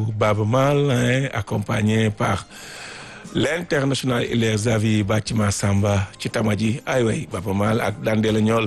Baba Mal hein, accompagné par l'international Hilaire Zavi Bathima Samba ci tama ji ay way Baba Mal ak Dandela ñool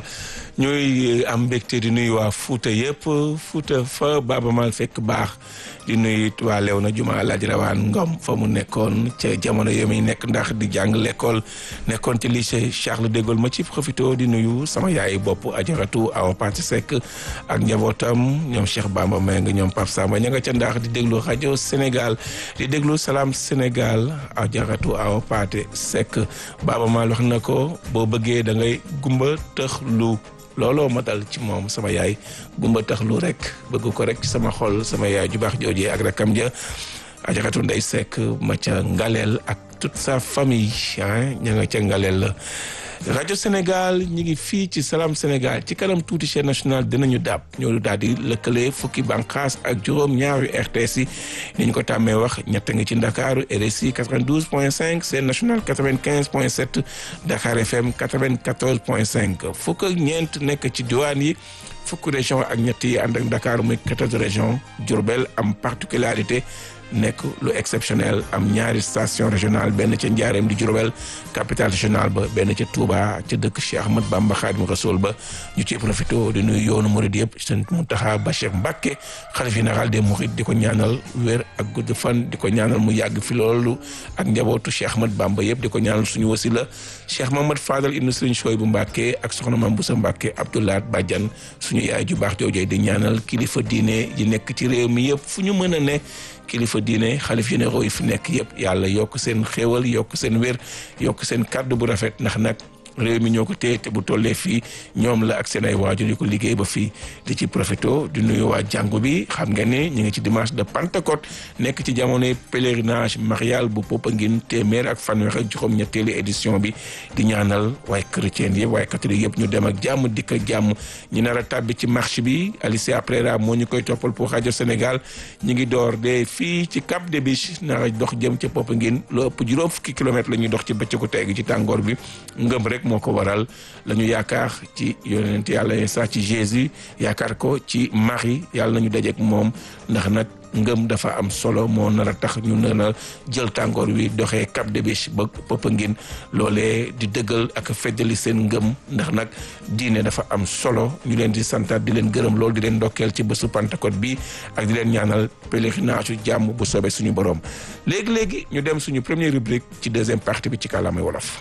ñuy am mbégte di nuyu waa Fouta yëpp Fouta fa Baba Mal fekk baax di nuyu waa Léona Juma Alaaji Rawaan Ngom fa mu nekkoon ca jamono yo muy nekk ndax di jàng l'école nekkoon ci lycée Charles de Gaulle ma ci profito di nuyu sama yaay bopp ajaratu Awa Pati Seck ak njabootam ñoom Cheikh Bamba Meng ñoom Pape Samba ña nga ca ndax di déglu rajo Sénégal di déglu Salam Sénégal ajaratu Awa Pati Seck Baba Mal wax na ko boo bëggee da ngay gumba tëx lu looloo ma dal ci moom sama yaay gumba tax lu rek bëgg ko rek ci sama xol sama yaay ju baax joojee ak rakam ja ajaratu ndey sekk ma ca ngaleel ak toute sa famille ah ña nga ca ngaleel la rajo Sénégal ñi ngi fii ci Salam Sénégal ci kanam tuuti chaîne nationale dinañu dàpp ñoo daal di lëkkale fukki bànqaas ak juróom ñaari RTS yi ni ñu ko tàmmee wax ñett ngi ci Ndakaaru RSI 92 point 5 chaîne nationale 95 point 7 Dakar FM 94 point 5 fukk ak ñeent nekk ci diwaan yi fukk région ak ñett yi ànd ak Dakar muy 14 région Diourbel am particularité nekk lu exceptionnel am ñaari station régionale benn ca Njaareem di Diourbel capitale régionale ba benn ca Touba ca dëkk Cheikh Ahmad Bamba Xaadimu Rasuul ba ñu ciy profité di nuyu yoonu Murid yëpp sëñ Muntaxa Bachir Mbàkke xalifa général des Mourides di ko ñaanal wér ak gudd fan di ko ñaanal mu yàgg fi loolu ak njabootu Cheikh Ahmad Bamba yëpp di ko ñaanal suñu wasila Cheikh Mahamad Fadal ibnu Sëriñ Sooy bu Mbàkke ak soxna Mam Busa Mbàkke Abdoulaat Badiane suñu yaay ju baax joojee di ñaanal kilifa diine yi nekk ci réew mi yëpp fu ñu mën a ne kilifa diine xalif généraux yi fi nekk yëpp yàlla yokk seen xéewal yokk seen wér yokk seen kàddu bu rafet ndax nag réew mi ñoo ko téye te bu tollee fii ñoom la ak seen ay waajur yu ko liggéey ba fii di ci profito di nuyu waa jàngu bi xam nga ni ñu ngi ci dimanche de Pentecôte nekk ci jamonoy pèlerinage marial bu Popenguine téeméer ak fanweer ak juróom ñetteelu édition bi di ñaanal waaye chrétien yëpp waaye catholique yëpp ñu dem ak jàmm dikk ak jàmm ñu nar a tàbbi ci marche bi Alicia Prera moo ñu koy toppal pour rajo Sénégal ñu ngi door de fii ci Cap des Biches nar a dox jëm ca Popenguine lu ëpp juróom fukki kilomètres la ñuy dox ci bëccëgu tey gi ci tàngoor bi ngëm rek moo ko waral la ñu yaakaar ci yonent yàlla Isa ci Jésus yaakaar ko ci Marie yàlla nañu dajeek moom ndax nag ngëm dafa am solo moo nar a tax ñu nar a jël tàngoor wi doxee Cap des Biches ba Popenguine loolee di dëggal ak feddali seen ngëm ndax nag diine dafa am solo ñu leen di santaat di leen gërëm loolu di leen ndokkeel ci bésu Pentecôte bi ak di leen ñaanal pèlerinage jàmm bu soobee suñu borom léegi-léegi ñu dem suñu première rubrique ci deuxième partie bi ci kàllaamay wolof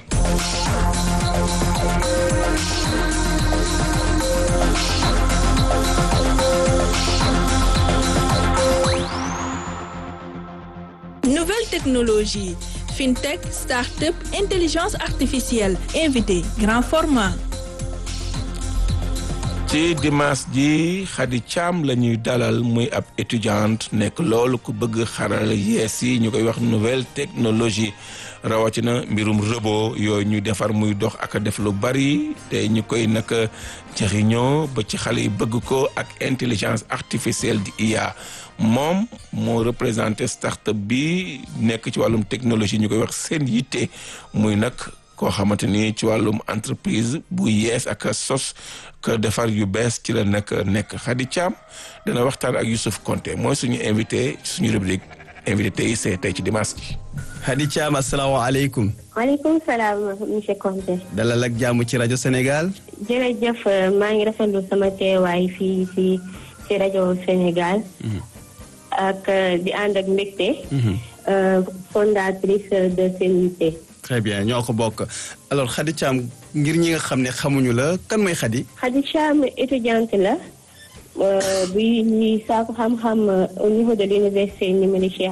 Nouvelle technologie, fintech, start-up, intelligence artificielle, invité, grand format. ci dimanche ji Khady Thiam la ñuy dalal muy ab étudiante nekk loolu ku bëgg xaral yees yi ñu koy wax nouvelle technologie rawatina mbirum robot yooyu ñuy defar muy dox ak def lu bari te ñu koy naka jëriñoo ba ci xale yi bëgg ko ak intelligence artificielle di IA moom moo représenté start-up bi nekk ci wàllum technologie ñu koy wax seen yitte muy nag koo xamante ni ci wàllum entreprise bu yees ak sos que defar yu bees ci la nekk nekk Khady Thiam dana waxtaan ak Youssouf Konté mooy suñu invité suñu rubrique invité tey c'est tey ci dimanche ji. Khady Thiam asalaamaaleykum. maaleykum salaam monsieur Konté. dalal ak jàmm ci rajo Sénégal. jërëjëf maa ngi rafetlu sama teewaay fii fii ci rajo Sénégal. ak di ànd ak mbégte. fondatrice de Senité. très bien ñoo ko bokk alors Khady Thiam ngir ñi nga xam ne xamuñu la kan mooy Khady. Khady Thiam étudiante la buy saako xam-xam au niveau de l'université numérique